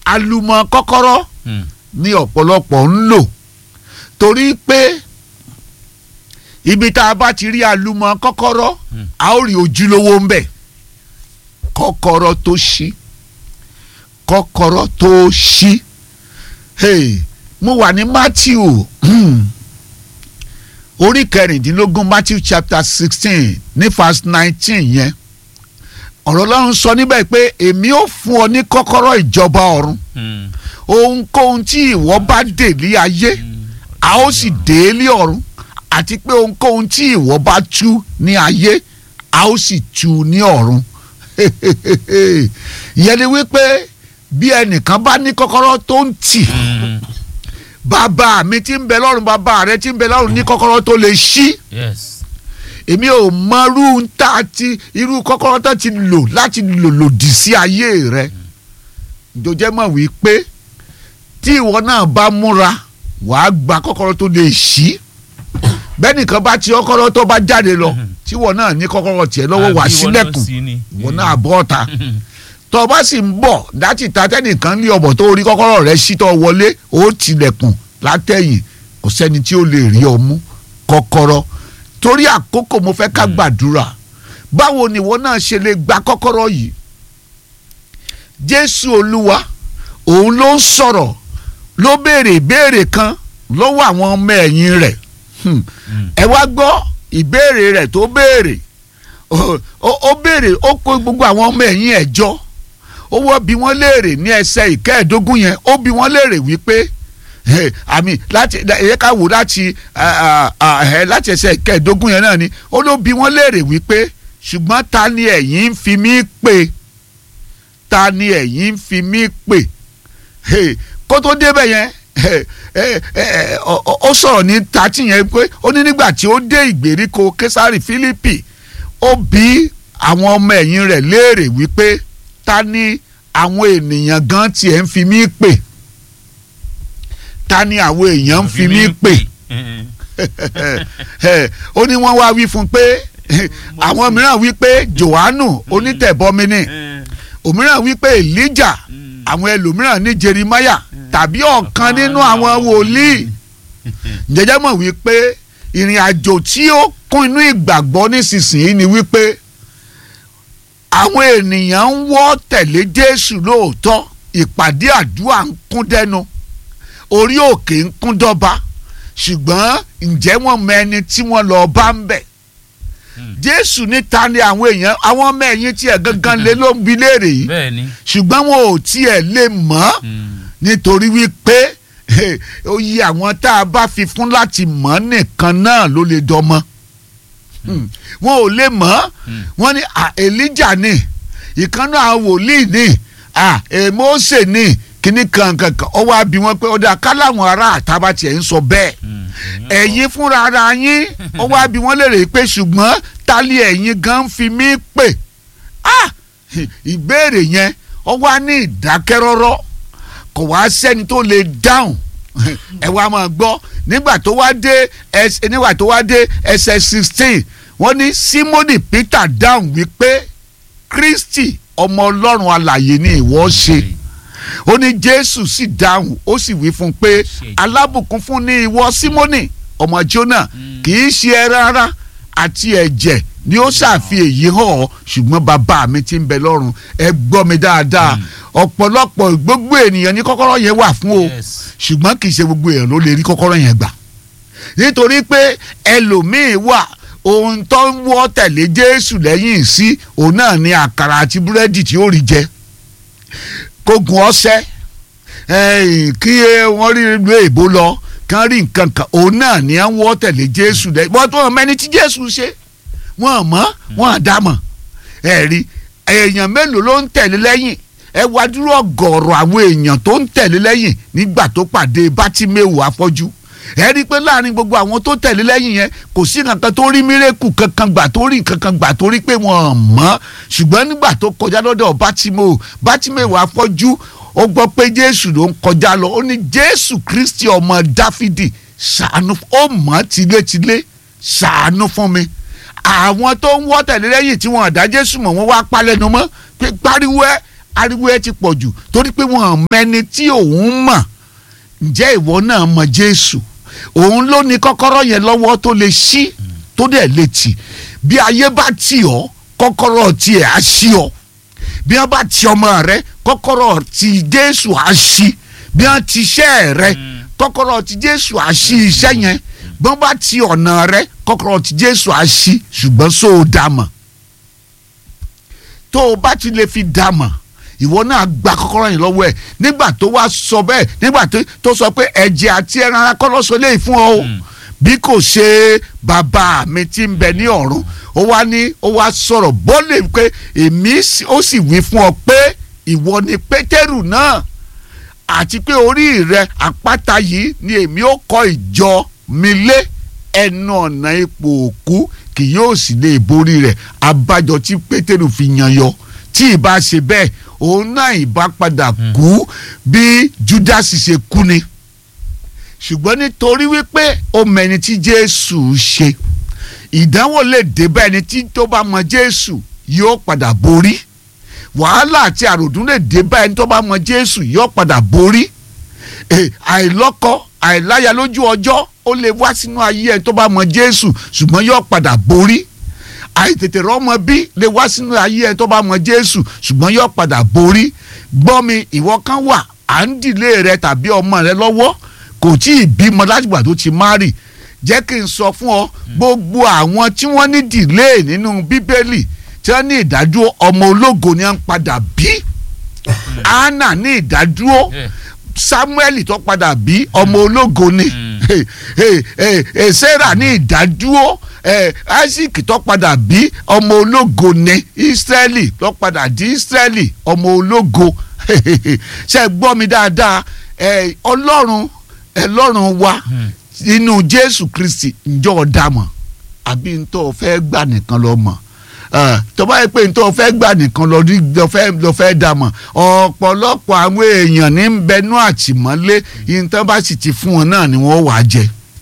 alumọ kọ́kọ́rọ́ Mm. ní ọ̀pọ̀lọpọ̀ ń lò torí pé ibi tá a bá ti rí alumọ kọ́kọ́rọ́ Mm. a ó rí ojúlówó ń bẹ̀ kọ́kọ́rọ́ tó ṣí kọ́kọ́rọ́ tó ṣí hey, mo wà ní Matthew orí kẹrìndínlógún Matthew chapter sixteen ní verse nineteen yẹn ọ̀rọ̀ Ọlọ́run sọ níbẹ̀ pé èmi ó fún ọ ní kọ́kọ́rọ́ ìjọba ọ̀run Mm. ohunkóhun tí ìwọ bá dè ní ayé a ó sì dè é ní ọ̀run àti pé ohunkóhun tí ìwọ bá tú ní ayé a ó sì tú ní ọ̀run ìyẹn ni wípé bí ẹnìkan bá ní kọ́kọ́rọ́ tó ń tì Mm. bàbá mi tí ń bẹ lọ́run bàbá rẹ tí ń bẹ lọ́run ní kọ́kọ́rọ́ tó lè ṣí yes. èmi ò mọ irú tá a ti irú kọ́kọ́rọ́ tó ti lò láti lò lòdì sí ayé rẹ jọjẹ́ mọ̀ wípé tí ìwọ náà bá múra wàá gba kọ́kọ́rọ́ tó lè ṣí bẹ́ẹ̀ nìkan bá ti kọ́kọ́rọ́ tó bá jáde lọ tí ìwọ náà ní kọ́kọ́rọ́ tiẹ̀ lọ́wọ́ wàá Àbí ìwọ náà sílẹ̀kùn sí ni. ìwọ náà bọ́ ọ̀ta tó o bá sì ń bọ̀ láti ta tẹ́nìkan ní ọ̀bọ̀ tó rí kọ́kọ́rọ́ rẹ sí tó wọlé ó tilẹ̀kùn látẹ̀yìn kò sẹ́ni tí ó lè rí ọ mú kọ́kọ́rọ́ torí àkókò mo fẹ́ ká gbàdúrà báwo ni ìwọ náà ṣe lè gba kọ́kọ́rọ́ yìí Jésù Olúwa òun ló ń sọ̀rọ̀ ló béèrè ìbéèrè kan lọ́wọ́ àwọn ọmọ ẹ̀yìn rẹ̀ Hmm. Mm. ẹ wá gbọ́ ìbéèrè rẹ̀ tó béèrè ó- ó ó béèrè ó kó gbogbo àwọn ọmọ ẹ̀yìn ẹ̀ jọ ó wọ́ bí wọ́n léèrè ní ẹsẹ̀ ìkẹ́ẹ̀dógún yẹn ó bí wọ́n léèrè wípé eh, àmì láti ẹ̀yẹ ká wò láti ah, ah, ah, eh, láti ẹsẹ̀ ìkẹ́ẹ̀dógún yẹn náà ni ó ló bí wọ́n léèrè wípé ṣùgbọ́n ta ni ẹ̀yin ń fi mí pè ta ni ẹ̀yin ń fi mí pè Hey, kó tó débẹ̀ yẹn eh, eh, eh, ọ- ọ- ó sọ̀rọ̀ ní tàtí yẹn pé ó ní nígbà tí ó dé ìgbèríko késàrì Fílípì ó bí àwọn ọmọ ẹ̀yìn rẹ̀ léèrè wípé ta ni àwọn ènìyàn gan tiẹ̀ ń fi mí pè ta ni àwọn èèyàn ń fi mí pè Mm. Eh, ó ní wọ́n wá wí fún un pé àwọn mìíràn wí pé Jòhánù onítẹ̀bọmi ni Mm. òmíràn wí pé Èlíjà Mm. àwọn ẹlòmíràn ní Jeremáyà tàbí ọ̀kan nínú àwọn wòlíì jẹjẹ mọ̀ wípé ìrìn àjò tí ó kún inú ìgbàgbọ́ nísinsìnyí ni wípé àwọn ènìyàn ń wọ́ tẹ̀lé Jésù lóòótọ́ ìpàdé àdúrà ń kún dẹnu orí òkè ń kún dọ́ba ṣùgbọ́n ǹjẹ́ wọ́n mọ ẹni tí wọ́n lọ bá ń bẹ̀ Mm. Jésù ní ta ni àwọn èèyàn àwọn ọmọ ẹ̀yìn tiẹ̀ gangan lé ló ń bi léèrè yìí bẹ́ẹ̀ ni. ṣùgbọ́n wọn ò tiẹ̀ lè mọ̀ ọ́ Mm. nítorí wípé eh, oyè àwọn tá a bá fi fún láti mọ̀ nìkan náà ló lè dọmọ Hmm. wọn ò lè mọ̀ ọ́ Mm. wọ́n ní ah, Elijah ni ìkànnì àwọn wòlíì ni ah, eh, Mósè ni kíní kankankan ọwọ́ àbí wọn pé ọ̀dà káláwọn ará àtàbà tiẹ̀ ń sọ bẹ́ẹ̀ Mm. ẹ̀yin fúnra ara yín ọwọ́ àbí wọn lè rè pé ṣùgbọ́n tálí ẹ̀yin gan ń fi mí pè ah ìbéèrè yẹn ó wá ní ìdákẹ́rọ́rọ́ kò wá sẹ́ni tó lè dáhùn ẹ wá máa gbọ́ nígbà tó wá dé ẹsẹ̀ nígbà tó wá dé ẹsẹ̀ sixteen wọ́n ní Símónì Peter dáhùn wípé Kristi ọmọ Ọlọ́run alààyè ni ìwọ ṣe ó ní Jésù sì dáhùn ó sì wí fún un pé alábùkún fún ní ìwọ Símónì ọmọ Jónà kì í ṣe ẹran ara àti ẹ̀jẹ̀ ni ó ṣàfi èyí hàn ọ́ ṣùgbọ́n bàbá mi ti ń bẹ lọ́run ẹ gbọ́ mi dáadáa ọ̀pọ̀lọpọ̀ gbogbo ènìyàn ní kọ́kọ́rọ́ yẹn wà fún o Yes. ṣùgbọ́n kì í ṣe gbogbo èèyàn ló lè rí kọ́kọ́rọ́ yẹn gbà nítorí pé ẹlòmíín wà ohun tó ń wọ́ tẹ̀lé Jésù lẹ́yìn sí òun náà ni àkàrà àti búrẹ́dì tí ó rí jẹ kó gun ọṣẹ ẹ̀yìn kí wọ́n rí ìlú èbó lọ kán rí nǹkan kan òun náà ni à ń wọ́ tẹ̀lé Jésù lẹ́yìn wọ́n tó mẹ́ni tí Jésù ṣe wọ́n mọ̀ wọ́n dá mọ̀ ẹ̀rí èèyàn mélòó ló ń tẹ̀lé lẹ́yìn ẹ wá dúró ọ̀gọ̀ọ̀rọ̀ àwọn èèyàn tó ń tẹ̀lé lẹ́yìn nígbà tó pàdé Bátíméwò afọ́jú ẹ rí i pé láàrin gbogbo àwọn tó tẹ̀lé lẹ́yìn yẹn kò sí kankan tó rí mírèkù kankan gbà tó rí kankan gbà tó rí pé wọ́n mọ̀ ṣùgbọ́n nígbà tó kọjá lọ́dọ̀ Bátíméwò Bátíméwò afọ́jú ó gbọ́ pé Jésù ló ń kọjá lọ ó ní Jésù Kristi ọmọ Dáfídì ṣàánú ó mọ̀ tilétilé ṣàánú fún mi àwọn tó ń wọ́ tẹ̀lé lẹ́yìn tí wọ́n àdá Jésù mọ̀ wọ́n wá palẹ̀nu mọ́ pé pariwo ẹ ariwo ẹ ti pọ̀ jù torí pé wọ́n mẹ́ni tí òun mọ̀ ǹjẹ́ ìwọ náà mọ̀ Jésù òun ló ní kọ́kọ́rọ́ yẹn lọ́wọ́ tó lè ṣí tó dẹ̀ lè tì bí ayé bá tì ọ́ kọ́kọ́rọ́ tiẹ̀ á ṣí ọ bí wọ́n bá ti ọmọ rẹ kọ́kọ́rọ́ ti Jésù á ṣí bí wọ́n ti iṣẹ́ rẹ kọ́kọ́rọ́ ti Jésù á ṣí iṣẹ́ yẹn bí wọ́n bá ti ọ̀nà rẹ kọ́kọ́rọ́ ti Jésù á ṣí ṣùgbọ́n sóò dá mọ̀ tó o bá ti lè fi dá mọ̀ ìwọ náà gba kọ́kọ́rọ́ yẹn lọ́wọ́ ẹ̀ nígbà tó wá sọ bẹ́ẹ̀ nígbà tó sọ pé ẹ̀jẹ̀ àti ẹran ara kọ́ lọ́sọ léyìí fún ọ o bí kò ṣe bàbá mi tí ń bẹ ní ọ̀run ó wá ní ó wá sọ̀rọ̀ bọ́lẹ̀ pé èmi ó sì wí fún ọ pé ìwọ ni pétérù náà àti pé orí rẹ àpáta yìí ni èmi ó kọ́ ìjọ mi lé ẹnu ọ̀nà ipò òkú kì yóò sì lè borí rẹ̀ abájọ tí pétérù fi yan yọ tí ìbá ṣe bẹ́ẹ̀ òun náà ìbá padà kú bí júdásì ṣe kú ni ṣùgbọ́n nítorí wípé ó mẹni tí jésù ṣe ìdánwò lè dé bá ẹni tí tó bá mọ jésù yóò padà borí wàhálà àti àròdún lè dé bá ẹni tó bá mọ jésù yóò padà borí àìlọ́kọ àìláya lójú ọjọ́ ó lè wá sínú ayé ẹni tó bá mọ jésù ṣùgbọ́n yóò padà borí àìtètè rọ́mọ bí lè wá sínú ayé ẹni tó bá mọ jésù ṣùgbọ́n yóò padà borí gbọ́ mi ìwọ kan wà à ń dìlé rẹ tàbí ọmọ rẹ lọ́wọ́ kò tí ì bímọ látìgbà tó ti márì jẹ́ kí n sọ fún ọ gbogbo àwọn tí wọ́n ní dìlé nínú bíbélì tí wọ́n ní ìdádúró ọmọ ológo ni wọ́n padà bí anna ní ìdádúró samuel tó padà bí ọmọ ológo ni sarah ní ìdádúró isaac tó padà bí ọmọ ológo ni israeli tó padà di israeli ọmọ ológo ṣe gbọ́ mi dáadáa ọlọ́run ẹlọ́run wa inú jésù kristi ǹjọ́ ọ̀dàmọ̀ àbí ntọ́ fẹ́ gbà nìkan lọ mọ̀ tó bá yẹ pé ntọ́ fẹ́ gbà nìkan lọ lọ fẹ́ dàmọ̀ ọ̀pọ̀lọpọ̀ àwọn èèyàn ní bẹnu àtìmọ́lé ìtàn bá sì ti fún wọn náà ni wọ́n wàá jẹ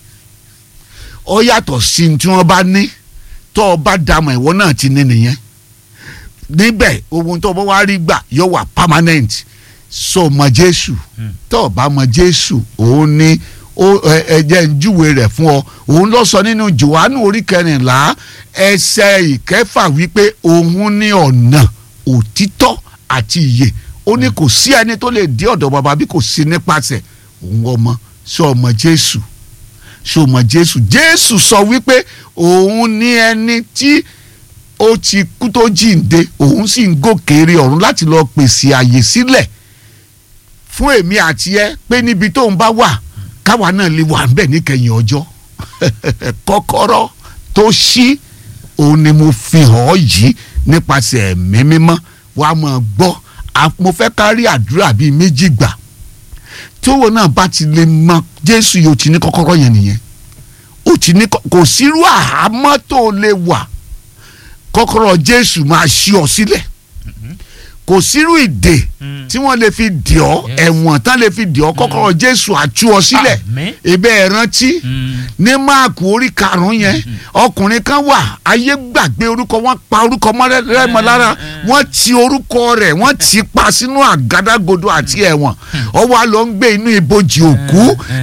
ó yàtọ̀ sí tí wọ́n bá ní tó o bá dàmọ̀ ìwọ náà ti ní nìyẹn níbẹ̀ ohun tó o bá wá rí gbà yóò wà permanent so mọ jésù tó o bá mọ jésù òun ni ẹjẹ ń júwe rẹ̀ fún ọ òun lọ sọ nínú johannu orí kẹrìnlá ẹsẹ̀ ìkẹfà wípé òun ní ọ̀nà òtítọ́ àti ìyè ó ní kò sí ẹni tó lè dé ọ̀dọ̀ bàbá bí kò sí nípasẹ̀ òun ọmọ sọ ọmọ jésù sọ ọmọ jésù jésù sọ wípé òun ní ẹni tí ó ti kú tó jíǹde òun sì ń gòkè rí ọ̀run láti lọ pèsè àyè sílẹ̀ fún èmi àti ẹ pé níbi tóun bá wà káwa náà lè wà níbẹ̀ níkẹyìn ọjọ́ kọ́kọ́rọ́ tó ṣí òun ni mo fi hàn ọ́ yìí nípasẹ̀ ẹ̀mí mímọ́ wàá máa gbọ́ mo fẹ́ ká rí àdúrà bíi méjì gbà tówó náà bá ti lè mọ Jésù yìí ó ti ní kọ́kọ́rọ́ yẹn nìyẹn ó ti ní kò sírú àhámọ́ tó lè wà kọ́kọ́rọ́ Jésù máa ṣí ọ sílẹ̀ kò sírú ìdè tí wọ́n lè fi dì ọ́ ẹ̀wọ̀n tán lè fi dì ọ́ kọ́kọ́rọ́ Jésù àtú ọ sílẹ̀ ibẹ̀ ẹ̀ rántí ní máàkù orí karùn-ún yẹn ọkùnrin kan wà ayé gbàgbé orúkọ wọn pa orúkọ mọ́lẹ́mọ́ lára wọ́n ti orúkọ rẹ̀ wọ́n ti pa sínú àgádágodo àti ẹ̀wọ̀n ó wá lọ ń gbé inú ibojì òkú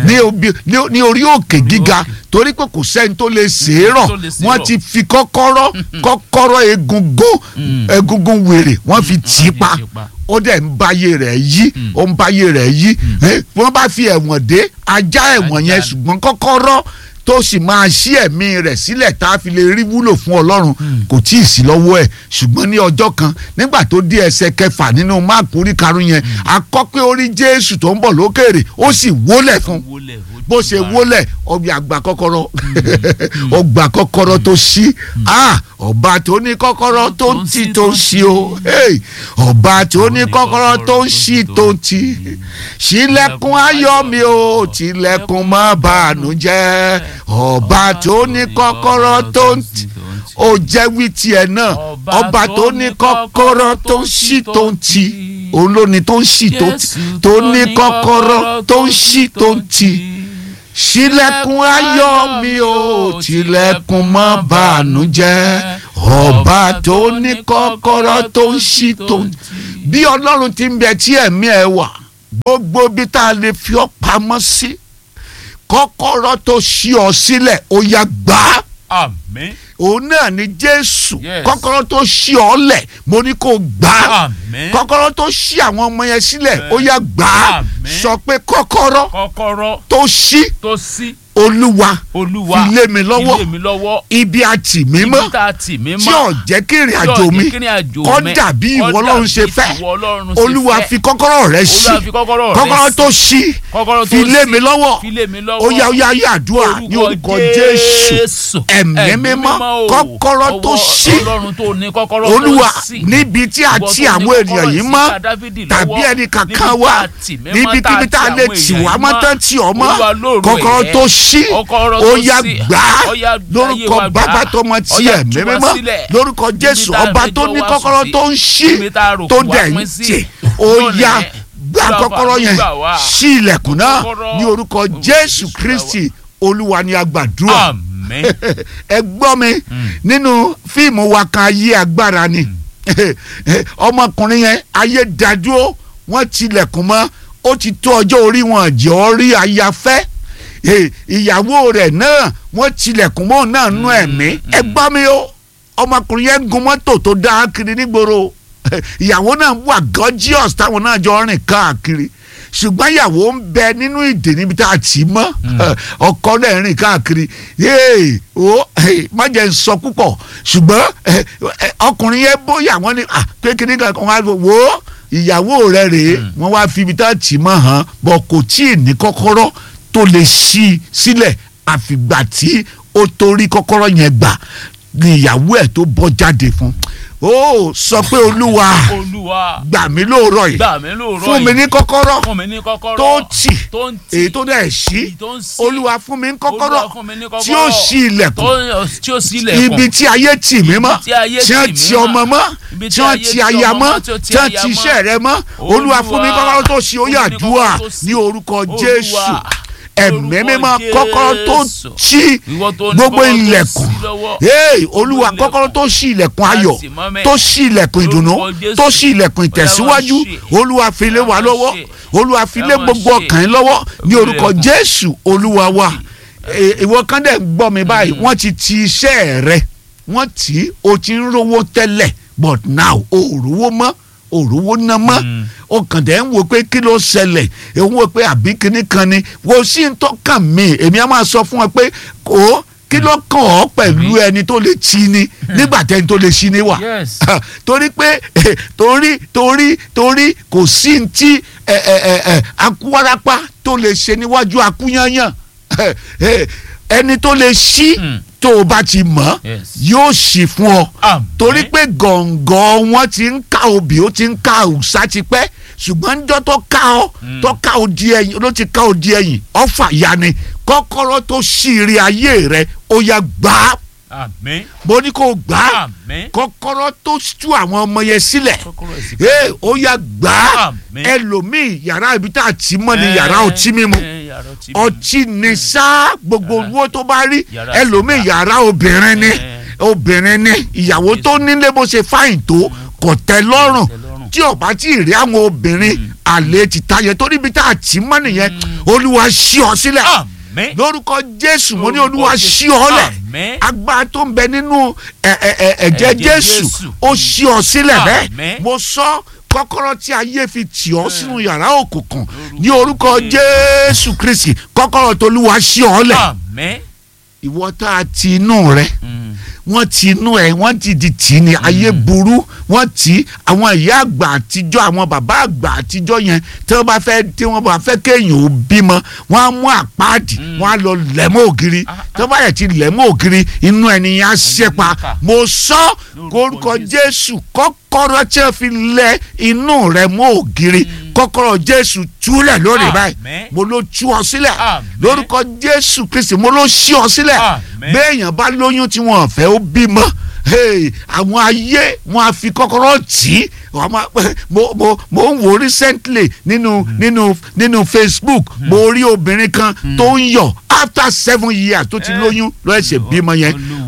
ní orí òkè gíga torí pé kò sẹ́ni tó lè ṣèrọ̀ wọ́n ti fi kọ́kọ́rọ́ kọ́kọ́rọ́ egungun egungun wèrè wọ́n fi tì í pa ó dẹ̀ ń báyé rẹ̀ yí ó ń báyé rẹ̀ yí wọ́n bá fi ẹ̀wọ̀n dé ajá ẹ̀wọ̀n yẹn ṣùgbọ́n kọ́kọ́rọ́ tó sì máa ṣí ẹ̀mí rẹ̀ sílẹ̀ tá a fi lè rí wúlò fún ọlọ́run kò tí ì sí lọ́wọ́ ẹ̀ ṣùgbọ́n ní ọjọ́ kan nígbà tó dé ẹsẹ̀ kẹfà nínú máàkù orí karùn-ún yẹn akọ́ pé ó rí jésù tó ń bọ̀ lókèrè ó sì wólẹ̀ fún bó ṣe wólẹ̀ ọgbà àgbà kọ́kọ́rọ́ ọgbà kọ́kọ́rọ́ tó ṣí ọba tó ní kọ́kọ́rọ́ tó ń tì tó ń ṣí o ọba tó ní kọ́kọ́rọ́ tó ń ṣí tó ń tì ṣílẹ̀kùn ayọ̀ mi o tìlẹ̀kùn má bànújẹ́ ọba tó ní kọ́kọ́rọ́ tó ń tì ó jẹ́ wí tiẹ̀ náà ọba tó ní kọ́kọ́rọ́ tó ń ṣí tó ń tì òun ló ní tó ń ṣí tó ń tì tó ní kọ́kọ́rọ́ tó ń ṣí tó ń tì ṣílẹ̀kùn ayọ̀ mi ò tilẹ̀kùn mọ́ bànújẹ́ ọba tó ní kọ́kọ́rọ́ tó ń ṣí tó ń bí ọlọ́run ti ń bẹ tí ẹ̀mí ẹ wà gbogbo bí tá a lè fi ọ́ pamọ́ sí kọ́kọ́rọ́ tó ṣí ọ sílẹ̀ ó yá gbà á àmín òun náà ni jésù Yes. kọ́kọ́rọ́ tó ṣí ọ lẹ̀ mo ní kó gbà á àmín kọ́kọ́rọ́ tó ṣí àwọn ọmọ yẹn sílẹ̀ ó yá gbà á Àmín. sọ pé kọ́kọ́rọ́ kọ́kọ́rọ́ tó ṣí tó ṣí olúwa olúwa fi lé mi lọ́wọ́ fi lé mi lọ́wọ́ ibi àtì mímọ́ ibi tá a tì mí tí mọ́ ò jẹ́ kí ìrìn àjò mi kó dàbí ìwọ ọlọ́run ṣe fẹ́ olúwa fi kọ́kọ́rọ́ rẹ ṣí olúwa fi kọ́kọ́rọ́ rẹ kọ́kọ́rọ́ ṣí. tó ṣí kọ́kọ́rọ́ tó fi lé ṣí. mi lọ́wọ́ fi lé mi lọ́wọ́ ó yá ó yá ó yá àdúrà ní orúkọ jésù ẹ̀mí mímọ́ o. kọ́kọ́rọ́ tó Ọwọ́ ṣí ọlọ́run tó ní kọ́kọ́rọ́ tó olúwa ṣí. níbi tí a Ìwọ ti tó ní àwọn ènìyàn kọ́kọ́rọ́ yìí sí mọ́ ká Dáfídì tàbí lọ́wọ́. ẹnì kankan Níbi wá tá a tì mí mọ́, níbikíbi tá a ti lè àwọn tì èèyàn wá yìí mọ́ tán tì ọ́ mọ́ Olúwa lóru kọ́kọ́rọ́ ẹ̀. tó ṣí Kọ́kọ́rọ́ ó tó yá ṣí. gbà á Ó yá gbà lórúkọ ayé wa gbà á. bàbá tọmọ tí Ó yá ẹ̀mí tú wa mímọ́ sílẹ̀. lórúkọ Níbi jésù tá a ọba rẹjọ́ tó ní wá kọ́kọ́rọ́ sùn sí. tó ń ṣí Níbi tá a rò tó kó wá dẹ̀ ń pín sí. tì ó Lónìí, yá Olúwa gbà kọ́kọ́rọ́ yẹn gbà wá. ṣí ilẹ̀kùn náà Kọ́kọ́rọ́. ní orúkọ Olúwa jésù gbà wá. kristi olúwa ni a gbàdúrà àmín ẹ gbọ́ mi nínú fíìmù wa kan ayé agbára ni ọmọkùnrin yẹn ayé dádúró wọ́n tilẹ̀kùn mọ́ ó ti tó ọjọ́ orí wọn jẹ́ ọ rí ayafẹ́ Eh, ìyàwó rẹ̀ náà wọ́n tilẹ̀kùn mọ́ òun náà nú ẹ̀mí ẹ gbọ́ mi o ọmọkùnrin yẹn gun mọ́tò tó dá kiri nígboro ìyàwó náà wà gorgeous táwọn náà jọ rìn káàkiri ṣùgbọ́n ìyàwó ń bẹ nínú ìdè níbi tá a tì í mọ́ ọkọ náà rìn káàkiri yéè o má jẹ́ n sọ púpọ̀ ṣùgbọ́n eh, eh, ọkùnrin yẹn bóyá wọ́n ní ah, pé kíní kan kan wá wò ó ìyàwó rẹ̀ rèé wọ́n wá fi ibi tá a tì í mọ́ hàn bọ̀ kò tí ì ní kọ́kọ́rọ́ tó lè ṣí i sílẹ̀ àfìgbà tí ó torí kọ́kọ́rọ́ yẹn gbà ni ìyàwó ẹ̀ tó bọ́ jáde fún ó sọ pé olúwa olúwa gbà mí lóòrọ̀ yìí gbà mí lóòrọ̀ fún mi yìí. ní kọ́kọ́rọ́ fún mi ní kọ́kọ́rọ́ tó tì tó ń tì èyí tó dẹ̀ ṣí èyí tó ń ṣí. olúwa fún mi ní kọ́kọ́rọ́ Olúwa fún mi ní tí ó ṣí ilẹ̀kùn tó tí ó sí ilẹ̀kùn ibi tí ayé tì mí mọ́ tí ayé tí wọ́n tì mí ti mọ́. ọmọ mọ́ Ibi tí tí wọ́n ayé ti ti aya ọmọ mọ́ mọ́, tí ó ti tí wọ́n aya ti mọ́. iṣẹ́ rẹ mọ́ olúwa fún mi Olúwa, kọ́kọ́rọ́ tó ṣí ó fún mi yá ní àdúrà kọ́kọ́rọ́ tó ṣí. ní orúkọ Olúwa, jésù ẹ̀mí orúkọ mímọ́ kọ́kọ́rọ́ tó Jésù. ṣí Ìwọ tó ní gbogbo kọ́kọ́rọ́ tó ilẹ̀kùn ṣí lọ́wọ́. Hey, olúwa Gbogbo kọ́kọ́rọ́ tó ṣí ilẹ̀kùn ayọ̀ Láti mọ́ mẹ́. tó ṣí ilẹ̀kùn ìdùnnú Lórúkọ Jésù. tó ṣí ilẹ̀kùn ìtẹ̀síwájú Ọlọ́run ṣe. olúwa fi lé wa Ọlọ́run lọ́wọ́ ṣe. olúwa fi lé Ọlọ́run gbogbo ṣe. ọkàn yín lọ́wọ́ ní Olúwa orúkọ ẹ̀kọ́. jésù olúwa wa Eh, ìwọ kan dẹ̀ ń gbọ́ mi báyìí wọ́n ti ti iṣẹ́ rẹ wọ́n tí o ti ń rówó tẹ́lẹ̀ but now o ò rówó mọ́ o ò rówó ná mọ́ Mm. o kàn dẹ̀ ń wo pé kí ló ṣẹlẹ̀ òun wo pé àbí kinní kan ni wo sí ń tọ́kàn mí èmi á máa sọ fún ọ pé kò kí ló kàn ọ́ pẹ̀lú ẹni tó lè ti ni nígbà tẹ́ni tó lè ṣí ni wà Yes. torí pé eh, torí torí torí kò sí ní tí eh, eh, eh, eh, akúwarapá tó lè ṣe níwájú akúyányán Eh, eh, ẹni tó lè ṣí Mm. tó o bá ti mọ̀ Yes. yóò ṣí fún ọ Àmín. torí pé gọ̀ǹgọ̀ wọn ti ń ká obì ó ti ń ká òòṣà ti pẹ́ ṣùgbọ́n níjọ́ tó ká ọ tó ká ọ di ẹ̀yìn ló ti ká ọ di ẹ̀yìn ọ̀fà ya ni kọ́kọ́rọ́ tó ṣí ire ayé rẹ ó yá gbà á àmín mo ní kó gbà á àmín kọ́kọ́rọ́ tó tú àwọn ọmọ yẹn sílẹ̀ kọ́kọ́rọ́ ẹ̀sìn ee ó yá gbà á Àmín. ẹlòmíì yàrá ibi tá a ti mọ́ ni yàrá ọtí mímu Eh, yàrá ọtí mímu. ọtí ni sá gbogbo Yàrá- owó tó bá rí yàrá ẹlòmíì sìgá. yàrá obìnrin ni Eh. obìnrin ni ìyàwó tó nílé bó ṣe fáìn tó kò tẹ́ lọ́rùn tẹ́ lọ́rùn. tí ò bá tí ì rí àwọn obìnrin àlè ti tayẹ torí ibi tá a ti mọ́ nìyẹn olúwa ṣí ọ sílẹ̀ àmín lórúkọ jésù mo ní Lórúkọ olúwa Jésù. ṣí ọ lẹ̀ Àmín. agbára tó ń bẹ nínú ẹ- ẹ- ẹ- ẹ̀jẹ̀ Ẹ̀jẹ̀ jésù Jésù. ó ṣí ọ sílẹ̀ bẹ́ẹ̀ Àmín. mo sọ kọ́kọ́rọ́ tí ayé fi tì ọ́ sínú yàrá òkùnkùn ní orúkọ jésù kristi kọ́kọ́rọ́ tó olúwa ṣí ọ lẹ̀ àmín ìwọ tá a ti inú rẹ Mm. wọ́n ti inú ẹ̀ wọ́n ti di tì í ní ayé burú wọ́n tì í àwọn ìyá àgbà àtijọ́ àwọn bàbá àgbà àtijọ́ yẹn tí wọ́n bá fẹ́ tí wọ́n bá fẹ́ kéèyàn ò bímọ wọ́n á mú àpáàdì wọ́n á lọ lẹ̀mọ́ ògiri Ah, tí wọ́n bá yẹ ti lẹ̀mọ́ ògiri inú ẹni yẹn á ṣẹ́pa níkà. mo sọ orúkọ jésù kọ́kọ́rọ́ tí wọ́n fi lẹ inú rẹ mọ́ ògiri kọ́kọ́rọ́ jésù túlẹ̀ lónìí báyìí Àmín. mo ló tú ọ sílẹ̀ Àmín. lórúkọ jésù kristi mo ló ṣí ọ sílẹ̀ Àmín. béèyàn bá lóyún tí wọn fẹ́ ó bímọ hey, àwọn ayé wọn á fi kọ́kọ́rọ́ tì í wọ́n máa- mo mo mo ń wo recently nínú nínú nínú facebook mo rí obìnrin kan tó ń yọ̀ after seven years tó ti Eh. lóyún ló ẹsẹ̀ bímọ yẹn Olúwa.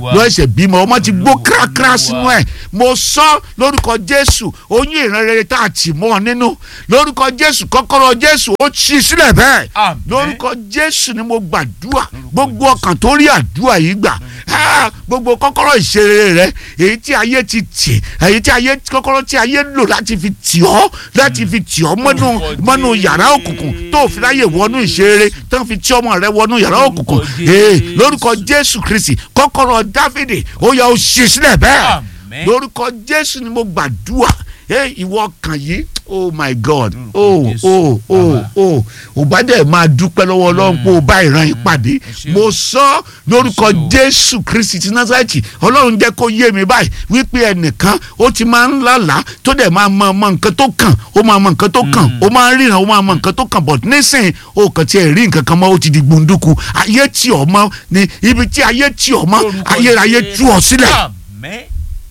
Olúwa. ló ẹsẹ̀ bímọ ọmọ ti gbó Olúwa. kíákíá sínú ẹ̀ mo sọ lórúkọ jésù oyún ìran rere tá a tì mọ́ ọ nínú lórúkọ jésù kọ́kọ́rọ́ jésù ó ṣí sílẹ̀ bẹ́ẹ̀ Àmín. lórúkọ jésù ni mo gbàdúrà gbogbo ọkàn tó rí àdúrà yìí gbà Ah, gbogbo kọ́kọ́rọ́ ìṣeré rẹ èyí tí ayé ti tì èyí tí ayé kọ́kọ́rọ́ tí ayé lò láti fi tì ọ́ láti fi tì ọ́ mọ́nú Lórúkọ mọ́nú yàrá òkùnkùn tó fi ráyè wọnú ìṣeré tó fi tí ọmọ rẹ wọnú yàrá òkùnkùn Lórúkọ ee Jésù. lórúkọ jésù kristi kọ́kọ́rọ́ dáfídì ó yẹ ó ṣí sílẹ̀ bẹ́ẹ̀ Àmín. lórúkọ jésù ni mo gbàdúrà ee ìwọ kan yìí oh my god Lórúkọ oh Jésù, oh oh Bàbá. oh ò bá dẹ̀ máa dúpẹ́ lọ́wọ́ ọlọ́run pé o bá ìran yìí pàdé ṣé o. mo sọ lórúkọ Ẹ ṣé o. jésù kristi ti nazareti ọlọ́run jẹ́ kó yé mi báyìí wípé ẹnìkan ó ti máa ń lálàá tó dẹ̀ máa mọ mọ nǹkan tó kàn ó máa mọ nǹkan tó kàn ó máa ń ríran ó máa mọ nǹkan tó kàn but nísìnyí ó kàn tiẹ̀ rí nǹkan kan mọ́ ó ti di gbunduku ayé tì ọ́ mọ́ ni ibi tí ayé tì ọ́ mọ́ Lórúkọ ayérayé Jésù. tú ọ sílẹ̀ Àmín.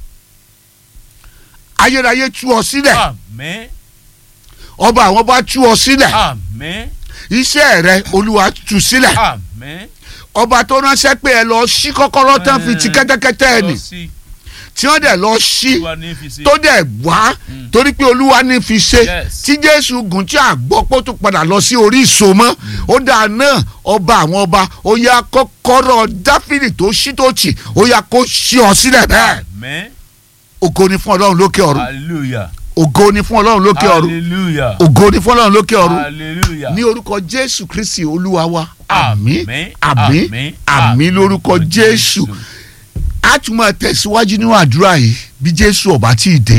ayérayé tú ọ sílẹ̀ Àmín. ọba àwọn bá tú ọ sílẹ̀ Àmín. iṣẹ́ rẹ olúwa tú sílẹ̀ Àmín. ọba tó ránṣẹ́ pé ẹ lọ ṣí kọ́kọ́rọ́ tán fi ti kẹ́tẹ́kẹ́tẹ́ ẹ̀ nì Lọ sí tí wọ́n dẹ̀ lọ ṣí Olúwa ní fi sí. tó dẹ̀ wá torí pé olúwa ní fi ṣe Yes. tí jésù gùn tí a gbọ́ pé ó tún padà lọ sí orí ìsomọ́ ó dáa náà ọba àwọn ọba ó yá kọ́kọ́rọ́ dáfídì tó ṣí tó tì ó yá kó ṣí ọ sílẹ̀ bẹ́ẹ̀ Àmín. ògo ni fún ọlọ́run lókè ọ̀run Hallelujah. ògo ni fún ọlọ́run lókè ọ̀run Hallelujah. ògo ni fún ọlọ́run lókè ọ̀run Hallelujah. ní orúkọ jésù kristi olúwa wa àmín Àmín, àmín àmín, àmín lórúkọ jésù a tún máa tẹ̀síwájú nínú àdúrà yìí bí jésù ọba tí ì dé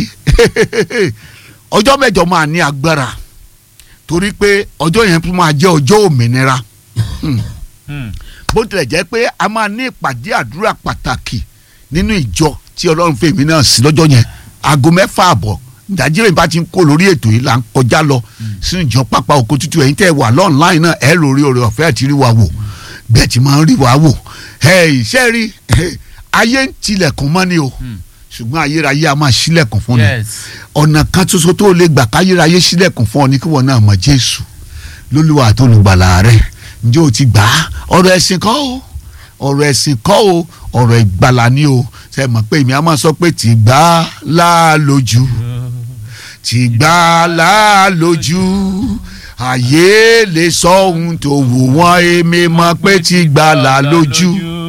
ọjọ́ mẹ́jọ máa ní agbára torí pé ọjọ́ yẹn tún máa jẹ́ ọjọ́ òmìnira Hmm. bó tilẹ̀ jẹ́ pé a máa ní ìpàdé àdúrà pàtàkì nínú ìjọ tí ọlọ́run fèmí náà sí lọ́jọ́ yẹn aago mẹ́fà àbọ̀ nàìjíríà bá ti ń kó lórí ètò yìí là ń kọjá lọ sínú ìjọ pápá oko tútù ẹ̀yin tẹ́ ẹ wà lọ́ọ̀nláìn náà ẹ lórí oore ọ̀fẹ́ àti rí wa wò bẹ́ẹ̀ ti máa ń rí wa wò ẹ iṣẹ́ rí ayé ń tilẹ̀kùn mọ́ ni o ṣùgbọ́n ayérayé a máa ṣílẹ̀kùn fún ni Yes. ọ̀nà kan ṣoṣo tó lè gbà káyérayé sílẹ̀kùn fún ọ ní kí wọn náà mọ jésù lólúwa tó olùgbàlà rẹ ǹjẹ́ o ti gbà á ọ̀rọ̀ ẹ̀sìn kọ́ o ọ̀rọ̀ ẹ̀sìn kọ́ o ọ̀rọ̀ ìgbàlà ni o ṣe mọ̀ pé èmi á máa sọ pé tì gbà á láàlójú tì gbà á láàlójú àyè lè sọ ohun tó wù wọ́n èmi mọ̀ pé tì gbà á láàlójú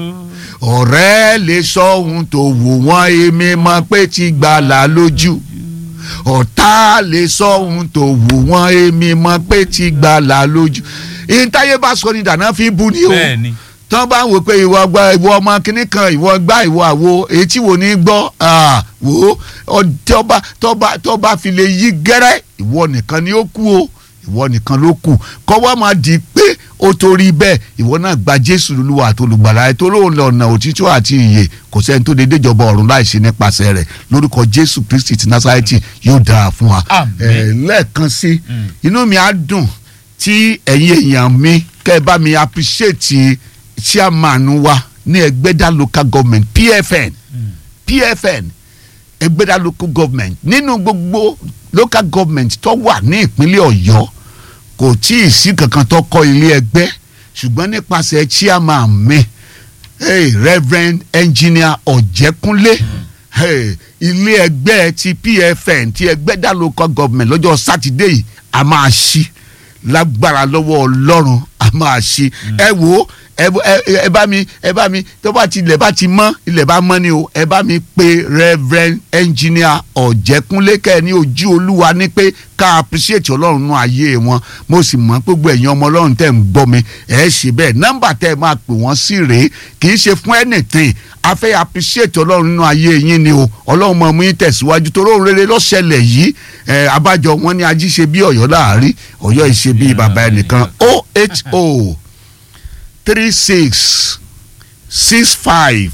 ọ̀rẹ́ lè sọ ohun tó wù wọ́n èmi mọ̀ pé ti gbàlà lójú ọ̀tá lè sọ ohun tó wù wọ́n èmi mọ̀ pé ti gbàlà lójú ìntayé bá sọ ni dàná fi bú ni o Bẹ́ẹ̀ni. tán bá ń wò pé ìwọ gba ìwọ ọmọ kínní kan ìwọ gbá ìwọ àwo etí wo ní gbọ́ ah, wò ó tọ́ba tọ́ba tọ́ba fi lè yí gẹ́rẹ́ ìwọ nìkan ni ó kú o ìwọ nìkan ló kù kọ́ wá máa di pé ó torí bẹ́ẹ̀ ìwọ náà gba jésù lulúwa àti olùgbàlà ẹ̀ tó lóun lọ́nà òtítọ́ àti ìyè kò sẹ́ni tó lè déjọba ọ̀run láìsí nípasẹ̀ rẹ̀ lórúkọ jésù kristi ti násárẹ́tì yóò dára fún wa Àmín. Eh, lẹ́ẹ̀kan sí Mm. inú mi á dùn tí ẹ̀yin èèyàn mi kẹ́ ẹ bá mi appreciate chairman wa ní ẹgbẹ́dá local government pfn pfn ẹgbẹ́dá local government nínú gbogbo local government tó wà ní ìpínlẹ̀ ọ̀yọ́ kò tí ì sí kankan tó kọ́ ilé ẹgbẹ́ ṣùgbọ́n nípasẹ̀ chairman mi hey, reverend engineer ọ̀jẹ̀kúnlé hey, ilé ẹgbẹ́ ti pfn ti ẹgbẹ́dá local government lọ́jọ́ sátidé yìí a máa ṣí lágbára lọ́wọ́ ọlọ́run a máa ṣe ẹ wo ẹ ẹ- ẹ bá mi ẹ bá mi tó bá ti ilẹ̀ bá ti mọ́ ilẹ̀ bá mọ́ ni o ẹ bá mi pe reverend engineer ọ̀jẹ̀kúnlé kẹ́ ẹ ní ojú olúwa ní pé ká appreciate ọlọ́run nú ayé wọn mo sì mọ̀ pé gbogbo ẹ̀yin ọmọ ọlọ́run tẹ̀ ń gbọ́ mi ẹ̀ ṣe bẹ́ẹ̀ nọ́mbà tẹ́ ẹ máa pè wọ́n sí rèé kì í ṣe fún anything a fẹ́ appreciate ọlọ́run nínú ayé yín ni o ọlọ́run mọ̀ mú yín tẹ̀síwájú torí òun rere lọ́sẹ̀lẹ̀ yìí ẹ̀ abájọ wọn ni ají ṣe bí ọ̀yọ́ láàárín ọ̀yọ́ ìṣe bí bàbá ẹnìkan oho three six six five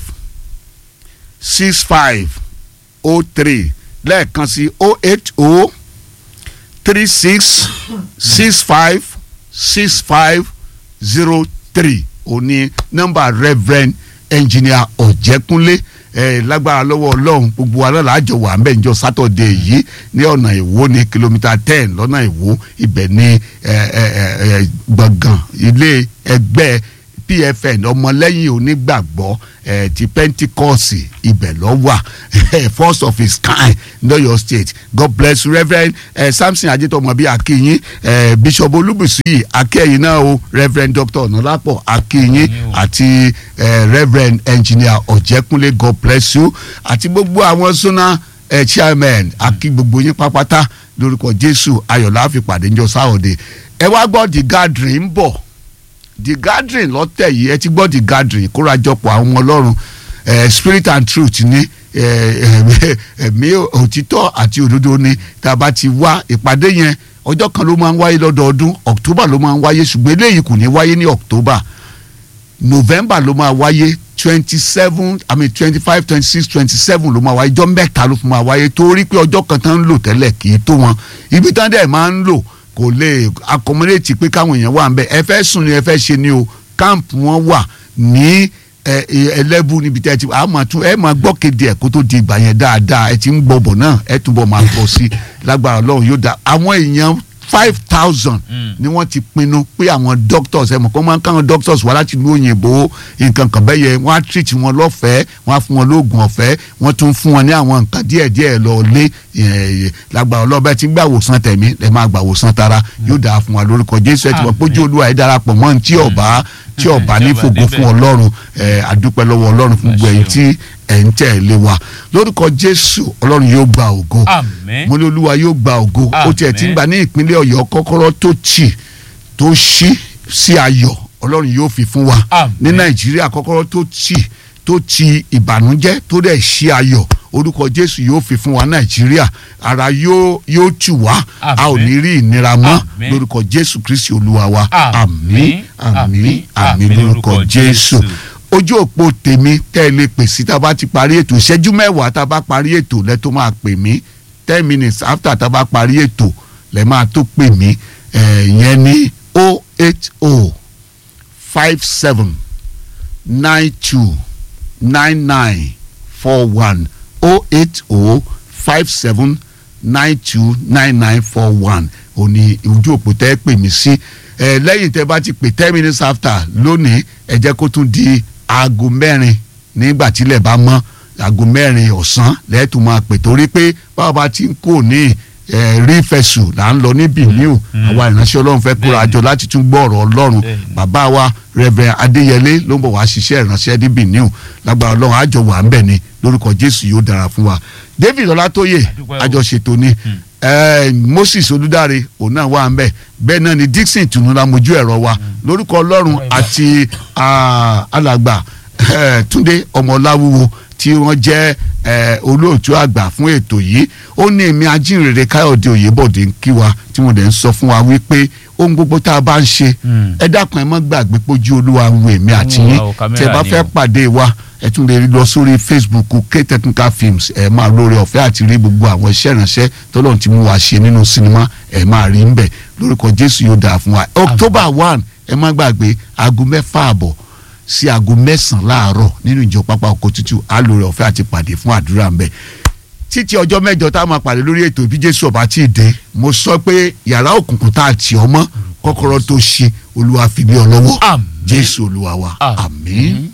six five o three lẹ́ẹ̀kan sí o eight o three six six five six five zero three òní nọ́mbà reverend engineer ọ̀jẹ̀kúnlé ẹ lágbára lọ́wọ́ ọlọ́run gbogbo wa náà láàjọ wà ń bẹ̀ níjọ́ sátọ̀dé yìí ní ọ̀nà ìwó ní kìlómítà ten lọ́nà ìwó ibẹ̀ ní ẹ, ẹ, ẹ, ẹ, gbọ̀ngàn ilé ẹgbẹ́ pfn ọmọlẹ́yìn onígbàgbọ́ ẹ̀ ti pentikọ́ọ̀sì ibẹ̀ lọ wà first of his kind lọ́yọ̀ state god bless you reverend eh, samson ajitomobi akinyin eh, bishop olúbùsí akẹ́yìn náà o reverend dr ọ̀nàlápọ̀ akínyin àti eh, reverend engineer ọ̀jẹ̀kúnlé god bless you àti gbogbo àwọn sọ́nà eh, chairman akí gbogbo yín pápátá lórúkọ jésù ayọ̀lá àfipàdé ńjọ sáwọ́dẹ ẹ wá gbọ́ the gathering ń bọ̀ the gathering lọ́tẹ̀ yìí ẹ ti gbọ́ the gathering kórajọpọ̀ àwọn ọmọ ọlọ́run eh, spirit and truth ní ẹ̀mí òtítọ́ àti òdodo ni tá a bá ti wá ìpàdé yẹn ọjọ́ kan ló máa ń wáyé lọ́dọọdún october ló máa ń wáyé ṣùgbọ́n eléyìí kò ní wáyé ní october november ló máa wáyé twenty seven i mean twenty five twenty six twenty seven ló máa wáyé ọjọ́ mẹ́ta ló fi máa wáyé torí pé ọjọ́ kan tán ń lò tẹ́lẹ̀ kì í tó wọn ibi tán dẹ̀ máa ń lò kò lè accommodate pé káwọn èèyàn wà ń bẹ ẹ fẹ́ sùn ni ẹ fẹ́ ṣe ni o camp wọn wà ní ẹlẹ́bù níbi tẹ́ ẹ ti a máa tún ẹ máa gbọ́ kéde ẹ̀ kó tó di ìgbà yẹn dáadáa ẹ ti ń gbọ́ bọ̀ náà ẹ túbọ̀ máa gbọ́ sí lágbára ọlọ́run yóò dá àwọn èèyàn five thousand ni wọ́n ti pinnu pé àwọn doctors ẹ mọ̀ kó máa ń káwọn doctors wá láti ìlú òyìnbó nǹkan kan bẹ́ẹ̀ yẹ wọ́n á treat wọn lọ́fẹ̀ẹ́ wọ́n á fún wọn lóògùn ọ̀fẹ́ wọ́n tún fún wọn ní àwọn nǹkan díẹ̀díẹ̀ lọ lé lágbára ọlọ́bẹ̀ tí gbà wòsàn tẹ̀mí ẹ máa gbà wòsàn tara yóò dáa fún wa lórúkọ jésù ẹ ti mọ̀ pójú olúwa ẹ darapọ̀ mọ́ ní tí ọba tí ọba ní fògo fún ọlọ́run àdúpẹ́ lọ́wọ́ ọlọ́run fún gbogbo ẹ̀yin tí ẹ̀ ń tẹ̀lé wa lórúkọ jésù ọlọ́run yóò gba ògo mo ní olúwa yóò gba ògo ó tiẹ̀ ti ń gbà ní ìpínlẹ̀ ọ̀yọ́ kọ́kọ́rọ́ tó tì tó ṣí sí ayọ̀ ọlọ́run yóò fi fún wa ní nàìjíríà kọ́kọ́rọ́ tó tì tó ti ìbànújẹ́ tó dẹ̀ ṣí ayọ̀ orúkọ jésù yóò fi fún wa nàìjíríà ara yóò yóò tù wá a ò ní rí ìnira mọ́ lórúkọ jésù kristi olúwa wa àmín àmín àmín lórúkọ jésù ojú òpó tèmi tẹ́ ẹ lè pè sí tá a bá ti parí ètò ìṣẹ́jú mẹ́wàá tá a bá parí ètò lẹ́ tó máa pè mí ten minutes after tá a bá parí ètò lẹ́ máa tó pè mí ìyẹn ní o eight o five seven nine two nine nine four one o eight o five seven nine two nine nine four one òní ojú òpó tẹ́ ẹ pè mí sí ẹ lẹ́yìn tẹ́ bá ti pè ten minutes after lónìí ẹ jẹ́ kó tún di aago mẹ́rin nígbà tílẹ̀ bá mọ́ aago mẹ́rin ọ̀sán lẹ́ẹ̀tù máa pè torí pé báwa bá ti ń kó ní rí fẹ̀sùn là ń lọ ní bìníù àwa ìránṣẹ́ ọlọ́run fẹ́ kóra àjọ láti tún gbọ́ ọ̀rọ̀ ọlọ́run bàbá wa Reverend Adéyẹlé ló ń bọ̀ wá ṣiṣẹ́ ìránṣẹ́ ní bìníù lágbára ọlọ́run àjọ wà ń bẹ̀ ni lórúkọ Jésù yóò dára fún wa David Ọlátóyè àjọṣètò ni Moses Olúdáre òun náà wà ń bẹ̀ bẹ́ẹ̀ náà ni Dixon tùnúlá mojú ẹ̀rọ wa lórúkọ ọlọ́run àti alàgbà Túndé ọmọláwúwo tí wọ́n jẹ́ olóòtú àgbà fún ètò yìí ó ní èmi ajínrere káyọ̀dé òyìnbọ̀dé ń kí wa tí mo dẹ̀ ń sọ fún wa wípé ohun gbogbo tá a bá ń ṣe ẹ dákun ẹ má gbàgbé pójú olúwa ń wo èmi àti yín tí ẹ bá fẹ́ pàdé wa ẹ tún lè lọ sórí facebook k technical films ẹ máa lórí ọ̀fẹ́ àti rí gbogbo àwọn iṣẹ́ ìránṣẹ́ tọ́lọ́run tí mo wá ṣe nínú sinimá ẹ máa rí ń bẹ̀ lórúkọ jésù yóò dáa fún wa october one ẹ má gbàgbé aago mẹ́fà àbọ̀ sí aago mẹ́sàn-án láàárọ̀ nínú ìjọ pápá oko tútù alóore ọ̀fẹ́ àti pàdé fún àdúrà ń bẹ̀. títí ọjọ́ mẹ́jọ tá a máa pàdé lórí ètò ìbí jésù ọba tí ì dé mo sọ pé yàrá òkùnkùn tá a tì ọ́ mọ́ kọ́kọ́rọ́ tó ṣe olúwa fi lé ọ lọ́wọ́ jésù olúwa wa àmín.